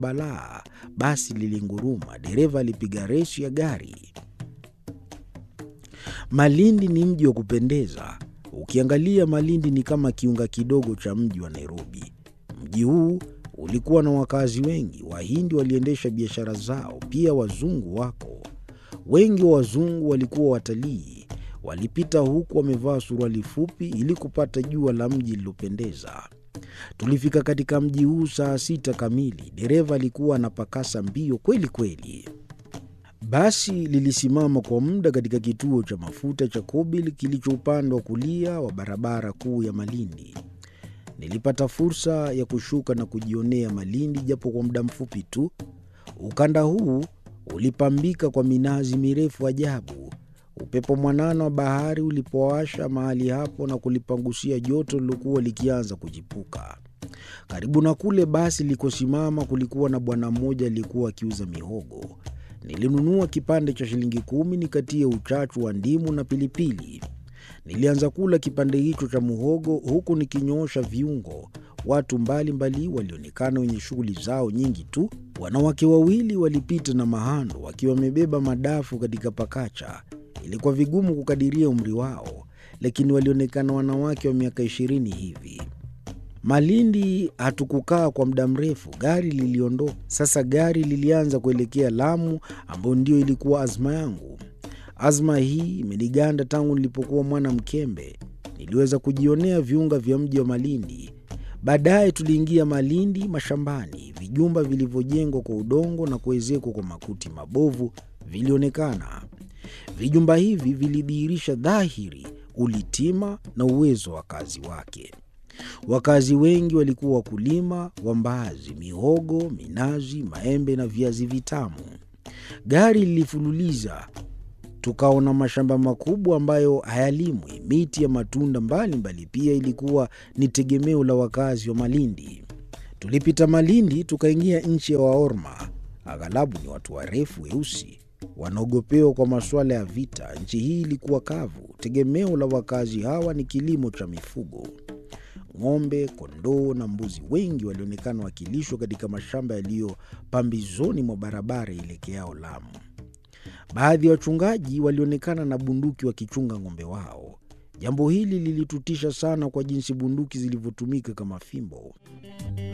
balaa, basi lilinguruma. Dereva alipiga resi ya gari. Malindi ni mji wa kupendeza. Ukiangalia Malindi ni kama kiunga kidogo cha mji wa Nairobi. Mji huu ulikuwa na wakazi wengi. Wahindi waliendesha biashara zao, pia wazungu wako wengi. Wa wazungu walikuwa watalii, walipita huku wamevaa suruali fupi ili kupata jua la mji lilopendeza. Tulifika katika mji huu saa sita kamili. Dereva alikuwa anapakasa mbio kweli kweli. Basi lilisimama kwa muda katika kituo cha mafuta cha Kobil kilicho upande wa kulia wa barabara kuu ya Malindi. Nilipata fursa ya kushuka na kujionea Malindi japo kwa muda mfupi tu. Ukanda huu ulipambika kwa minazi mirefu ajabu. Upepo mwanana wa bahari ulipowasha mahali hapo na kulipangusia joto lilokuwa likianza kujipuka. Karibu na kule basi likosimama kulikuwa na bwana mmoja aliyekuwa akiuza mihogo. Nilinunua kipande cha shilingi kumi nikatie uchachu wa ndimu na pilipili. Nilianza kula kipande hicho cha muhogo huku nikinyoosha viungo. Watu mbalimbali walionekana wenye shughuli zao nyingi tu. Wanawake wawili walipita na mahando wakiwa wamebeba madafu katika pakacha. Ilikuwa vigumu kukadiria umri wao, lakini walionekana wanawake wa miaka ishirini hivi. Malindi hatukukaa kwa muda mrefu, gari liliondoka. Sasa gari lilianza kuelekea Lamu, ambayo ndio ilikuwa azma yangu. Azma hii imeniganda tangu nilipokuwa mwana mkembe. Niliweza kujionea viunga vya mji wa Malindi. Baadaye tuliingia Malindi mashambani. Vijumba vilivyojengwa kwa udongo na kuezekwa kwa makuti mabovu vilionekana. Vijumba hivi vilidhihirisha dhahiri ulitima na uwezo wa wakazi wake. Wakazi wengi walikuwa wakulima wa mbaazi, mihogo, minazi, maembe na viazi vitamu. Gari lilifululiza, tukaona mashamba makubwa ambayo hayalimwi. Miti ya matunda mbalimbali mbali pia ilikuwa ni tegemeo la wakazi wa Malindi. Tulipita Malindi tukaingia nchi ya Waorma. Aghalabu ni watu warefu weusi wanaogopewa kwa masuala ya vita. Nchi hii ilikuwa kavu. Tegemeo la wakazi hawa ni kilimo cha mifugo. Ng'ombe, kondoo na mbuzi wengi walionekana wakilishwa katika mashamba yaliyo pambizoni mwa barabara ielekeao Lamu. Baadhi ya wachungaji walionekana na bunduki wakichunga ng'ombe wao. Jambo hili lilitutisha sana kwa jinsi bunduki zilivyotumika kama fimbo.